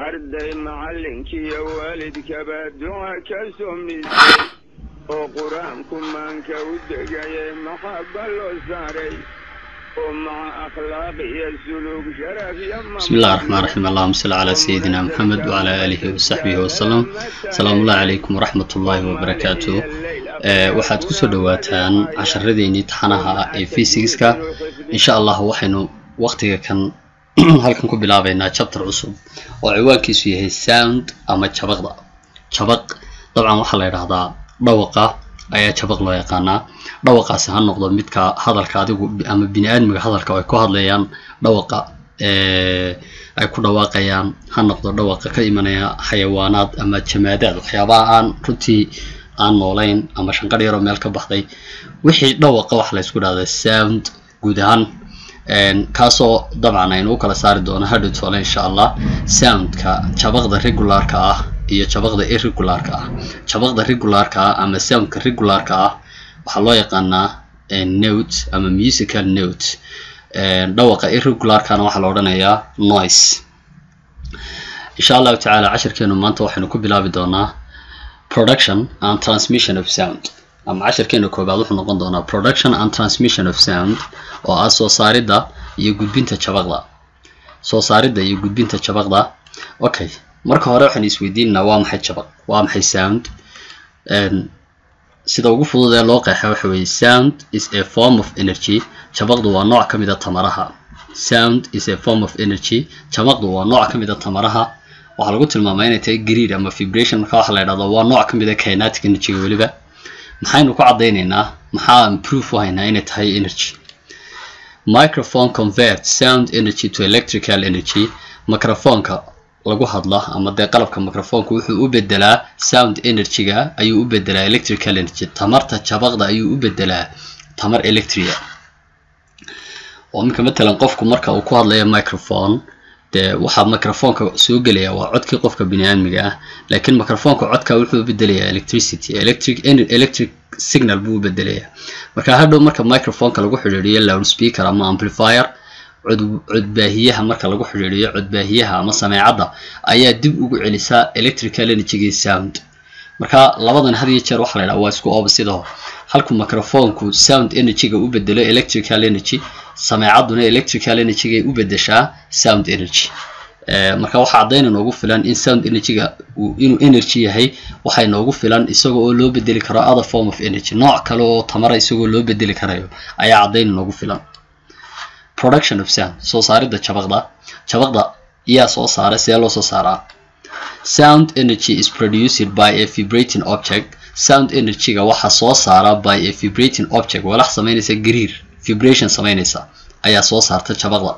arday macallinkiiyo waalidkaba duca ka somisay oo qur-aanku maanka u degayay maxaba loo saaray oo maca akhlaaq iyo suluug sharaf iyo بسم الله الرحمن الرحيم اللهم صل على سيدنا محمد وعلى آله وصحبه وسلم السلام الله عليكم ورحمة الله وبركاته ee waxaad kusoo dhawaataan casharadeenii taxanaha ee physics-ka insha allah waxaynu waqtiga kan halkan ku bilaabeynaa chapter cusub oo ciwaankiisu yahay sound ama jabaqda jabaq dabcan waxaa la yidhaahdaa dhawaqa ayaa jabaq loo yaqaanaa dhawaqaasi ha noqdo midka hadalka adigu ama bini aadmiga hadalka ay ku hadlayaan dhawaqa ee ay ku dhawaaqayaan ha noqdo dhawaqa ka imanaya xayawaanaad ama jamaadaad waxyaabaha aan runtii aan noolayn ama shanqadh yaroo meel ka baxday wixii dhawaqa waxa la isku dhahdaa sound guud ahaan kaasoo dabcan aynu u kala saari doono hadhow toole insha allah soundka jabaqda regularka ah iyo jabaqda irregularka ah jabaqda regularka ah ama soundka regularka ah waxaa loo yaqaanaa note ama musical note dhawaqa irregularkana waxaa la odhanayaa noise insha allahu tacaala cashirkeenu maanta waxaynu ku bilaabi doonaa production and transmission of sound ama cashirkeena koobaad wuxuu noqon doonaa production and transmission of sound oo ah soo saaridda iyo gudbinta jabaqda soo saaridda iyo gudbinta jabaqda okay marka hore waxaan isweydiinanaa waa maxay jabaq waa maxay sound sida ugu fudud ee loo qeexa waxa weeye sound is a form of energy jabaqdu waa nooc ka mid a tamaraha sound is a form of energy jabaqdu waa nooc ka mid a tamaraha waxaa lagu tilmaamaa inay tahay greed ama vibration marka waxa la yidhahdo waa nooc ka mid a kinetic energy weliba maxaynu ku caddaynaynaa maxaa proof u haynaa inay tahay energy microphone convert sound energy to electrical energy microphoneka lagu hadla ama dee qalabka microphoneka wuxuu u bedelaa sound energy-ga ayuu u bedelaa electrical energy tamarta jabaqda ayuu u bedelaa tamar electria oo minka matalan qofku marka uu ku hadlayo microphone dee waxaa microphoneka soo gelaya waa codkii qofka biniaadmiga ah laakiin microphoneka codka wuxuu u bedelayaa electricity electric electric signal buu u bedelayaa marka hadhow marka microphoneka lagu xidhiidhiyo loudspeaker ama amplifier cod codbaahiyaha marka lagu xidhiidhiyo codbaahiyaha ama sameecadda ayaa dib ugu celisaa electrical energy sound marka labadan had iyo jeer waxaa la yidhaha waa isku opposite halku microphonku sound energy-ga u bedelo electrical energy sameecadduna electrical energy-gay u bedeshaa sound energy marka waxaa caddayna noogu filan in sound energy-ga inuu energy yahay waxay noogu filan isagoo oo loo bedeli karo other form of energy nooc kale oo tamara isagoo loo bedeli karayo ayaa caddayna noogu filan production of sound soo saaridda jabaqda jabaqda yaa soo saara see loo soo saaraa sound energy is produced by a vibrating object sound energy-ga waxaa soo saara by a vibrating object walax samaynaysa gariir vibration samaynaysa ayaa soo saarta jabaqda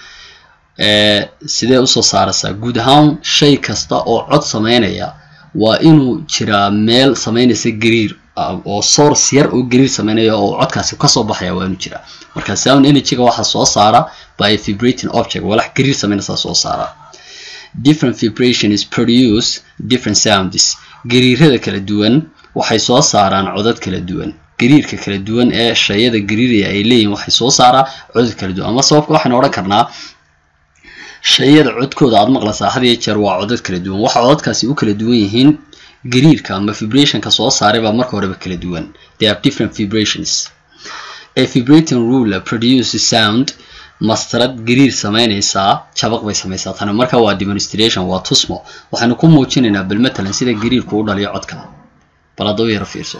sidee usoo saaraysaa guud ahaan shay kasta oo cod samaynaya waa inuu jiraa meel samaynaysa gariir oo source yar oo gariir samaynaya oo codkaasi kasoo baxaya waa inuu jiraa marka sound energy-ga waxaa soo saara by a vibrating object walax gariir samaynaysa soo saara different vibration is produce different sounds gariirada kala duwan waxay soo saaraan codad kala duwan gariirka kala duwan ee shayada gariiraya ay leeyihin waxay soo saaraa codad kala duwan ama sababka waxaynu odhan karnaa shayada codkooda aad maqlaysaa had iyo jeer waa codad kala duwan waxa codadkaasi u kala duwan yihiin gariirka ama vibrationka soo saaray baa marka horeba kala duwan they have different vibrations a vibrating ruler produces sound mastarad gariir samaynaysaa jabaq bay samaysaa tani marka waa demonstration waa tusmo waxaynu ku muujinaynaa bal matalan sida gariirku u dhaliyo codka bal hadda u yaro fiirso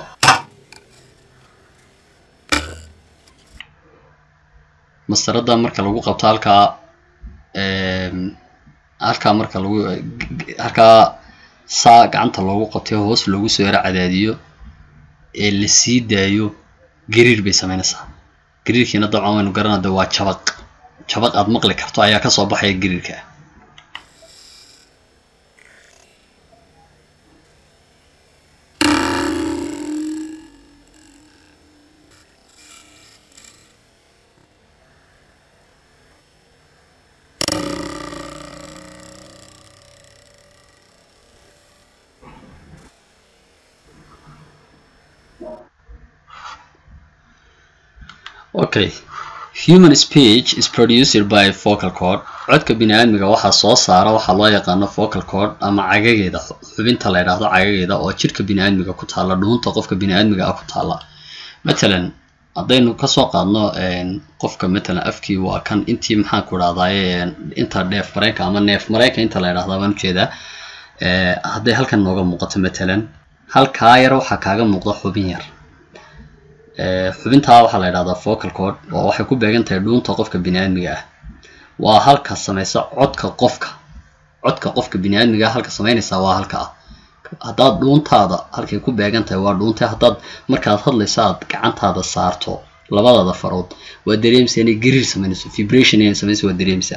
mastarada marka lagu qabto halkaa halkaa marka lagu halkaa saa gacanta loogu qabtay hoos loogu soo yaro cadaadiyo ee la sii daayo gariir bay samaynaysaa gariirkiina dabcan waynu garanada waa jabaq jabaq aad maqli karto ayaa kasoo baxaya gariirka okay human speech is produced by a vocal cord codka bini aadmiga waxaa soo saara waxaa loo yaqaano vocal cord ama cagageeda xubinta la yidhaahdo cagageeda oo jidhka bini aadmiga ku taalla dhuunta qofka bini aadmiga ah ku taalla matalan haddaynu kasoo qaadno qofka matalan afkii waa kan intii maxaan ku idhahdaye inta dheef mareenka ama neef mareenka inta la yidhahda baan ujeedaa hadday halkan nooga muuqato matalan halkaa yar waxaa kaaga muuqda xubin yar xubintaa waxaa la yidhahdaa vocal cord oo waxay ku beegan tahay dhuunta qofka bini aadmiga ah waa halka samaysa codka qofka codka qofka bini aadmiga halka samaynaysaa waa halka ah haddaad dhuuntaada halkay ku beegan tahay waa dhuuntay haddaad markaad hadlayso aad gacantaada saarto labadaada farood waa dareemsa inay gariir samaynayso vibration inay samaynayso waa dareemsa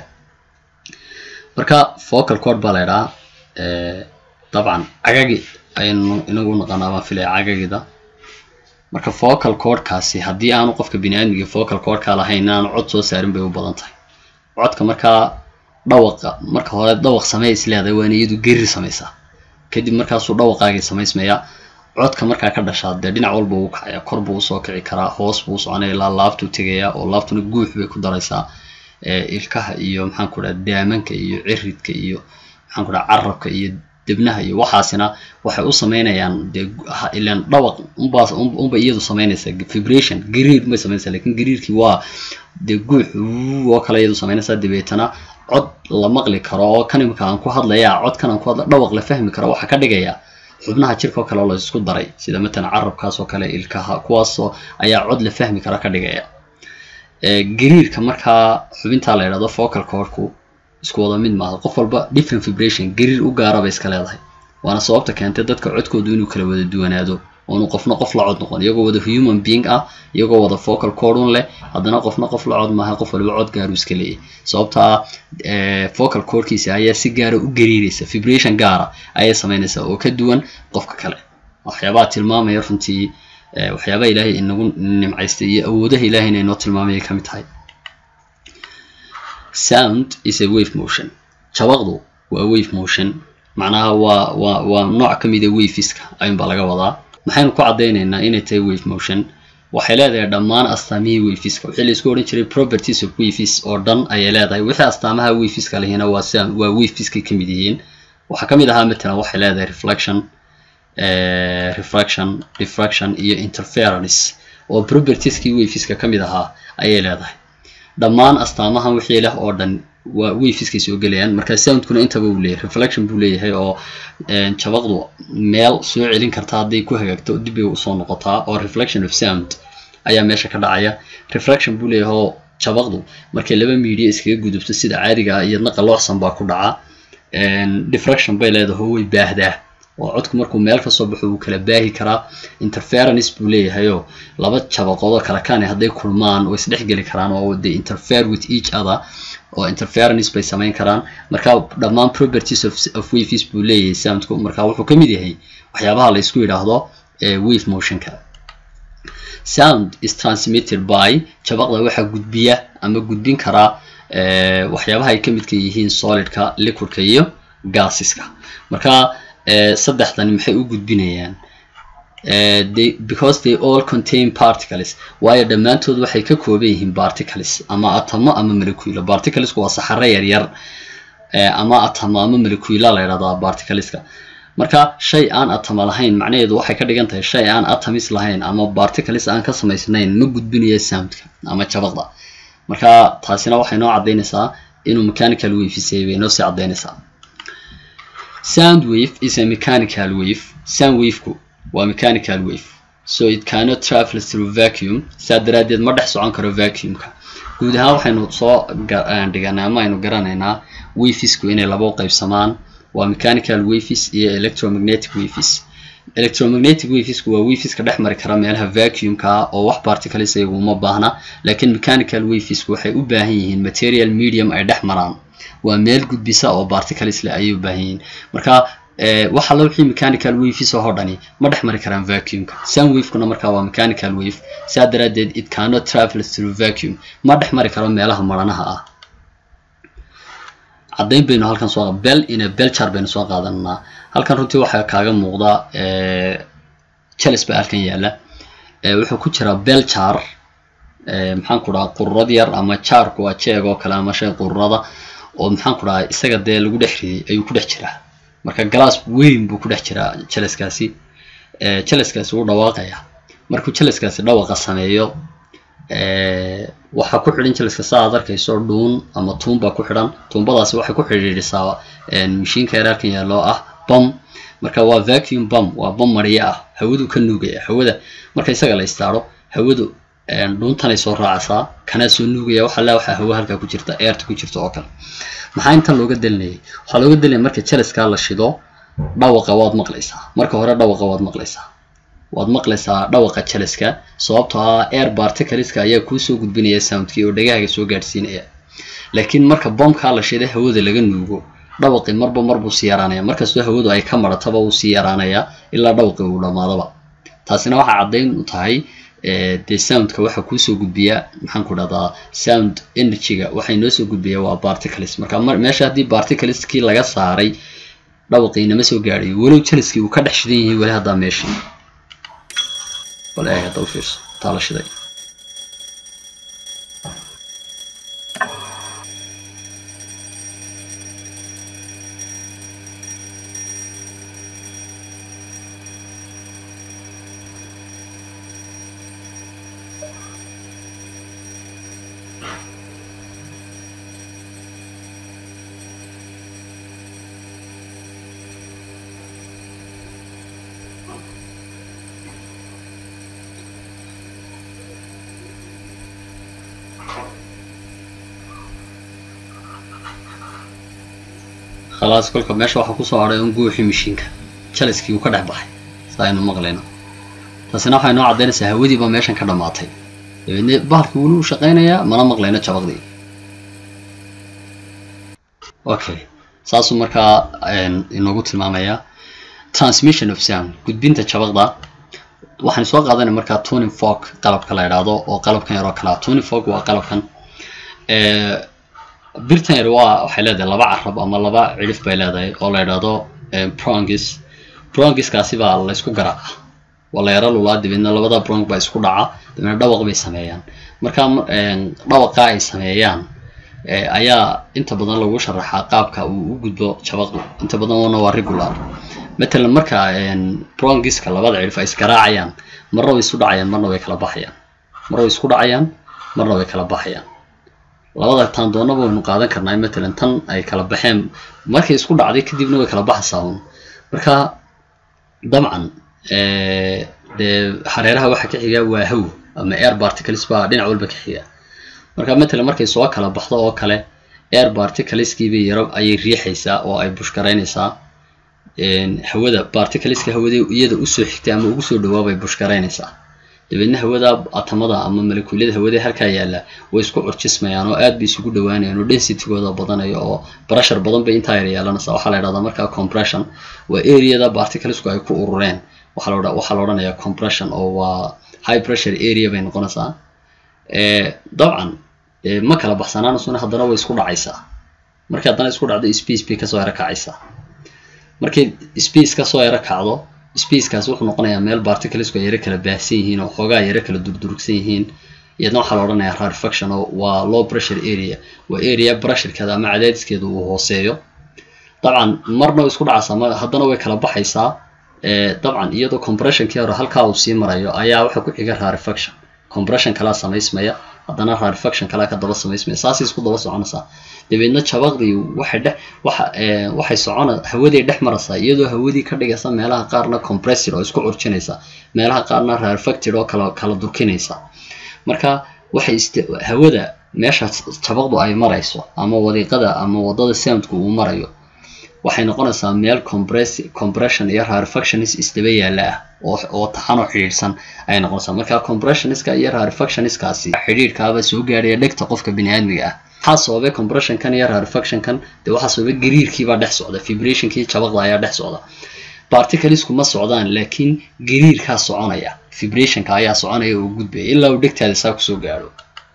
marka vocal cord baa la ydhahaa dabcan cagagi ayaynu inagu naqanaa baan filaya cagagida marka vocal cordkaasi haddii aanu qofka bini aadmiga vocal cordka lahayn aanu cod soo saarin bay u badan tahay codka markaa dhawaqa marka hore dhawaq samey is leedahay waana iyadu geri samaysaa kadib markaasuu dhawaqaagii samaysmaya codka markaa ka dhashaa dee dhinac walba uu kacaya kor buu usoo kici karaa hoos buu soconaya ilaa laabtuu tegaya oo laabtuna guux bay ku daraysaa ilkaha iyo maxaan ku dhaha daamanka iyo ciridka iyo maxaan ku dhaha carabka iyo debnaha iyo waxaasina waxay u sameynayaan dee ilan dhawaq unbaa unba iyadu samaynaysa vibration gariir may samaynaysa lakin gariirkii waa dee guux oo kale iyadu samaynaysaa dabeetana cod la maqli karo oo kan imika aan ku hadlaya codkan aan ku hadla dhawaq la fahmi karo waxaa ka dhigaya xubnaha jirka oo kale oo la isku daray sida matalan carabkaas oo kale ilkaha kuwaasoo ayaa cod la fahmi kara ka dhigaya gariirka markaa xubintaa la yidhahdo vocal cordku isku wada mid maaha qof walba different vibration gariir u gaara bay iska leedahay waana sababta keentay dadka codkoodu inuu kala wada duwanaado oonu qofna qof la cod noqon iyagoo wada human being ah iyagoo wada vocal cordun leh haddana qofna qof la cod maaha qof waliba cod gaaru iska leeyahy sababta ah vocal cordkiisa ayaa si gaara u gariiraysa vibration gaara ayay samaynaysaa oo ka duwan qofka kale waxyaabaha tilmaamaya runtii waxyaabaha ilaahay inagu nimcaystay iyo awoodaha ilaahayna inoo tilmaamaya ka mid tahay sound is a wave motion jabaqdu waa wave motion macnaha waa waa waa nooc ka mida waveska ayuunbaa laga wadaa maxaynu ku caddaynaynaa inay tahay wave motion waxay leedahay dhammaan astaamihii waveska wixii laisku odhan jiray properties of waves oo dhan ayay leedahay wixii astaamaha waveska lehina waa sound waa waveskay ka mid yihiin waxaa ka mid ahaa matalan waxay leedahay reflection refraction diffraction iyo interference oo propertieskii waveska ka mid ahaa ayay leedahay dhammaan astaamahan wixii leh oo dhan waa waveskay soo gelayaan marka soundkuna intaba uu leeyahay reflection buu leeyahay oo jabaqdu meel soo celin karta hadday ku hagaagto dib bay usoo noqotaa oo reflection of sound ayaa meesha ka dhacaya reflection buu leeyahay oo jabaqdu markay laba media iskaga gudubto sida caadiga ah iyadna qalloocsan baa ku dhaca diffraction bay leedahay way baahdaa oo codku markuu meel kasoo baxo wuu kala baahi karaa interference buu leeyahayoo laba jabaqoodoo kale kaane hadday kulmaan way isdhexgeli karaan oo they interfere with each other oo interference bay samayn karaan marka dhammaan properties of, of waves buu leeyahay soundku marka wuxuu ka mid yahay waxyaabaha la isku yidhaahdo wave motionka sound is transmitted by jabaqda waxaa gudbiya ama gudbin karaa waxyaabaha ay ka midka yihiin solidka liquidka iyo gaasiska marka saddexdani maxay u gudbinayaan they, because they all contain particles waayo dhammaantood waxay ka kooban yihiin particles ama atamo ama moleculo particlesku waa saxaro yaryar ama atamo ama molecula la yidhahdaa particleska marka shay aan atama lahayn macnaheedu waxay ka dhigan tahay shay aan atomis lahayn ama particles aan ka samaysnayn ma gudbinayo soundka ama jabaqda marka taasina waxay noo caddaynaysaa inuu mechanical wavesay bay noo sii caddaynaysaa sound wave is a mechanical wave sound waveku waa mechanical wave so it cannot travel through vacuum saa daraaddeed ma dhex socon karo vacuumka guud ahaan waxaynu soo dhiganay ama aynu garanaynaa wavesku inay laba qaybsamaan waa mechanical waves iyo electromagnetic waves electromagnetic wavesku waa waveska dhex mari kara meelaha vacuumka ah oo wax particles iyagu uma baahna laakiin mechanical wavesku waxay u baahan yihiin material medium ay dhex maraan waa meel gudbisa oo particles leh ayay u baahan yihiin marka waxa la wixii mechanical waves oo dhani ma dhex mari karaan vacuumka sound wavekuna markaa waa mechanical wave saa daraaddeed it cannot travel through vacuum ma dhex mari karo meelaha maranaha ah caddayn baynu halkan soo bel ina belchar baynu soo qaadananaa halkan runtii waxaa kaaga muuqda jeles baa halkan yaala wuxuu ku jiraa belchar maxaan ku dhaha qururad yar ama jaarku waa jeeg oo kale ama shay qururada oo maxaan ku dhahay isaga dee lagu dhex riday ayuu ku dhex jiraa marka galaas weyn buu ku dhex jiraa jeleskaasi jeleskaasi wuu dhawaaqaya markuu jeleskaasi dhawaqa sameeyo waxaa ku xidhan jeleska saa aad arkayso dhuun ama tuun baa ku xidhan tuumbadaasi waxay ku xidhiidhisaa mashiinka yaraalkan yaalloo ah bom marka waa vacuum bom waa bom mariye ah hawadu ka nuugaya hawada marka isaga la istaaro hawadu dhuuntanay soo raacaysaa kanaa soo nuugaya waxa le waxaa hawo halkaa ku jirta eerta ku jirta oo kale maxaa intan looga delinayay waxaa looga delinaya marka jeleskaa la shido dhawaqa waad maqlaysaa marka hore dhawaqa waad maqlaysaa waad maqlaysaa dhawaqa jeleska sababtoo ah air barticleska ayaa kuusoo gudbinaya soundkii oo dhagahaaga soo gaadhsiinaya laakiin marka bombkaa la shiday hawada laga nuugo dhawaqii marba marbuu sii yaraanaya markastoo hawadu ay ka marataba uu sii yaraanayaa ilaa dhawaqii uu dhammaadaba taasina waxaa caddayn u tahay dee soundka waxaa kuusoo gudbiya maxaan ku dhahdaa sound energyga waxay noo soo gudbiya waa barticles marka meesha haddii barticleskii laga saaray dhawaqii nama soo gaadhayo walow jeliskii uu ka dhex shidan yahay weli haddaa meeshii bal eeg hadda u fiirso taa la shiday khalaas kolka meesha waxaa kusoo hadhay un guuxii mashiinka jaliskii uu ka dhex baxay sa aynu maqlayno taasina waxay noo caddaynaysaa hawadiiba meeshan ka dhammaatay dabeedne bahalkii weli uu shaqaynayaa mana maqlayno jabaqdii okay saasuu markaa inoogu tilmaamayaa transmission of sound gudbinta jabaqda waxaan soo qaadanay markaa tuning fork qalabka la idhaahdo oo qalabkan yaroo kalea tuning fork waa qalabkan birtan yar waa waxay leedahay laba carab ama laba cidhif bay leedahay oo la idhaahdo prongis prongiskaasi baa laysku garaaca waa la yaro lulaa dabeedna labada brong baa isku dhaca dabeedna dhawaq bay sameeyaan marka dhawaqaa ay sameeyaan ayaa inta badan lagu sharaxaa qaabka uu u gudbo jabaqdu inta badan wana waa regular matalan marka brongiska labada cidhif ay isgaraacayaan marna way isu dhacayaan marna way kala baxayaan marna way isku dhacayaan marna way kala baxayaan labada taandoonaba waynu qaadan karnaa matalan tan ay kala baxeen markay isku dhacday kadibna way kala baxaysaa un marka dabcan dee hareeraha waxa ka xiga waa haw ama air particles baa dhinac walba ka xiga marka matalan markay soo kala baxdo oo kale air particleskiibay yaro ayay riixaysaa oo ay bushgaraynaysaa hawada particleska hawada iyada usoo xigtay ama ugu soo dhawaabay bushgaraynaysaa dabeedna hawada atamada ama malekuulyada hawada halkaa yaalla way isku curjismayaan oo aad bay isugu dhawaanayaan oo densitygooda badanayo oo brashar badan bay intaa yar yeelanaysaa waxaa la idhahdaa markaa compression waa areada particlesku ay ku urureen waxaa la odhanayaa compression oo waa high pressure area bay noqonaysaa dabcan ma kala baxsanaanasuna haddana way isku dhacaysaa markii haddana isku dhacdo space bay kasoo yaro kacaysaa markay space kasoo yaro kacdo spacekaas wuxuu noqonayaa meel particlesku ay yaro kala baahsan yihiin oo xoogaa yaro kala durdurugsan yihiin iyadna waxaa la odhanayaa rarefaction oo waa low pressure area waa area pressurekeeda ama cadaadiskeeda uu hooseeyo dabcan marna way isku dhacaysaa haddana way kala baxaysaa dabcan iyadoo compressionkii hore halkaa uu sii marayo ayaa waxa ku xiga rarefaction compression kalaa samaysmaya haddana rarefaction kalaa ka daba samaysmaya saasay isku daba soconaysaa dabeedna jabaqdii waxay dhex waxa waxay socona hawadii dhex maraysaa iyadoo hawadii ka dhigaysa meelaha qaarna compressor oo isku curjinaysa meelaha qaarna rarefacted oo kala kala durkinaysa marka waxay ist hawada meesha jabaqdu ay marayso ama wadiiqada ama wadada soundku uu marayo waxay noqonaysaa meel compress compression iyo rarefactionis isdaba yaalla ah oo oo taxan oo xidhiidhsan ayay noqonaysaa marka compressioniska iyo rarefactioniskaasi xidhiidhkaaba soo gaadhaya dhegta qofka bini aadmiga ah waxaa sababay compressionkan iyo rarefactionkan dee waxaa sababay gariirkiibaa dhex socda vibrationkii jabaqda ayaa dhex socda particlesku ma socdaan laakiin gariirkaa soconaya vibrationka ayaa soconaya oo gudbaya ilaa uu dhegtaada saa kusoo gaadho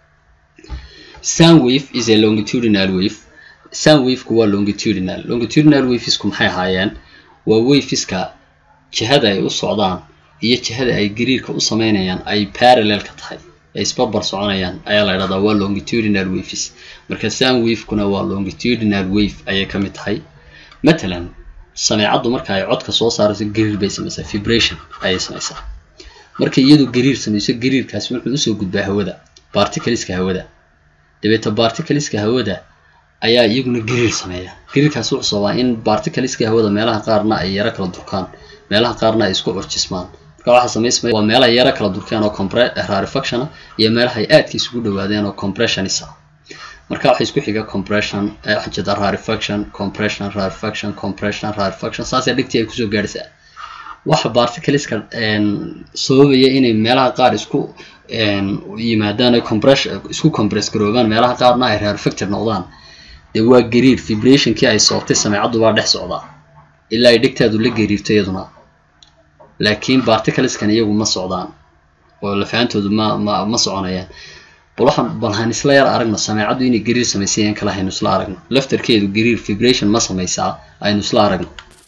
sound wave is a longitudinal wave sound waveku waa longitudinal longitudinal wavesku maxay ahaayeen waa waveska jihada ay u socdaan iyo jihada ay gariirka u sameynayaan ay parallelka tahay ay isbarbar soconayaan ayaa la idhahdaa waa longitudinal waves marka sound wavekuna waa longitudinal wave ayay ka mid tahay matalan sameecaddu marka ay codka soo saarayso gariir bay samaysaa vibration ayay samaysaa marka iyadu gariir samayso gariirkaasi wuxuu usoo gudbaa hawada barticleska hawada dabeeta barticleska hawada ayaa iyaguna gariir sameeya gariirkaasi wuxuu sababaa in barticleska hawada meelaha qaarna ay yaro kala durkaan meelaha qaarna ay isku curjismaan marka waxaa samaysmaya waa meelaha yaro kala durkeen oo compre rarefaction iyo meelaha ay aadka isugu dhawaadeen oo compressionis ah marka waxa isku xiga compression waxaa jeeda rarefaction compression rarefaction compression rarefaction saasee dhigtii ay kusoo gaadhaysaa waxa barticleska sababaya inay meelaha qaar isku yimaadaan ay compress isku compress garoobaan meelaha qaarna ay rarefacted noqdaan dee waa gariir vibrationkii ay sababtay sameecaddu baa dhex socdaa ilaa ay dhegtaadu la gariirto iyaduna laakiin barticleskan iyagu ma socdaan oo lafahantoodu ma ma ma soconayaan bal waxaan bal han isla yar aragno sameecaddu inay gariir samaysay in kale haynu isla aragno laftarkeedu gariir vibration ma samaysaa aynu isla aragno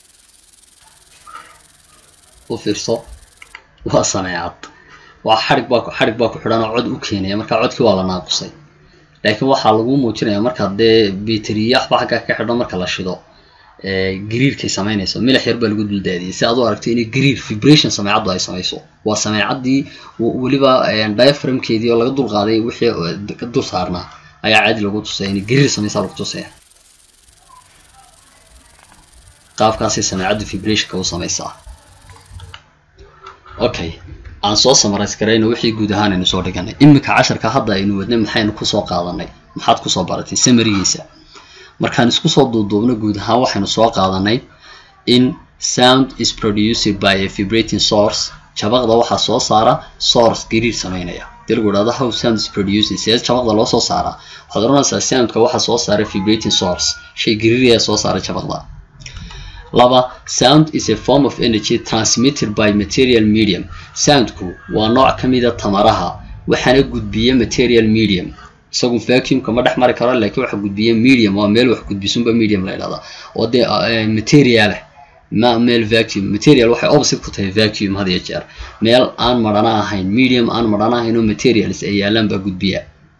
u fiirso waa sameecad waa xarig baa xarig baa ku xidhan oo cod u keenaya marka codkii waa la naaqusay laakiin waxaa lagu muujinaya marka dee biteriya waxba xagga ka xidho marka la shido gariirkay samaynayso milax yar baa lagu duldaadiyay si aad u aragto inay gariir vibration sameecaddu ay samayso waa sameecaddii weliba diaframkeedii oo laga dulqaaday wixii dul saarnaa ayaa caadi lagu tusaya inay gariir samaysaa lagu tusaya qaabkaasay sameecaddu vibrationka u samaysaa okay aan soo samarais garayno wixii guud ahaan aynu soo dhiganay iminka casharka hadda aynu wadnay maxaynu kusoo qaadanay maxaad kusoo baratay samarigiisa markaan isku soo duuduubno guud ahaan waxaynu soo qaadanay in sound is produced by a vibrating source jabaqda waxaa soo saara source gariir sameynaya hadii lagu idhahdo how sound is produced see jabaqda loo soo saaraa waxaad oranaysaa soundka waxaa soo saara vibrating source shay gariir ayaa soo saara jabaqda laba sound is a form of energy transmitted by material medium soundku waa nooc ka mida tamaraha waxaana gudbiya material medium isagu vacuumka ma dhex mari karo laakiin waxa gudbiya medium waa meel wax gudbisunba medium la idhahdaa oo dee materialah ma meel vacuum material waxay opposite ku tahay vacuum had iyo jeer meel aan marhana ahayn medium aan marhana ahayn oo materials ay yaalaan baa gudbiya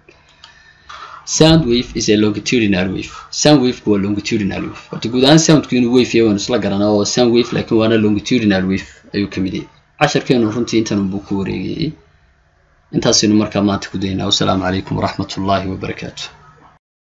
sound wave is a longitudinal wave sound waveka waa longitudinal wave horta guud ahaan soundku inuu wave yahay waanu isla garanaa oo sound wave laakiin waana longitudinal wave ayuu ka mid yahay casharkeenu runtii intan unbuu ku wareegayay intaasaynu markaa maanta ku daynaa wasalaamu calaykum waraxmat ullaahi wabarakaatu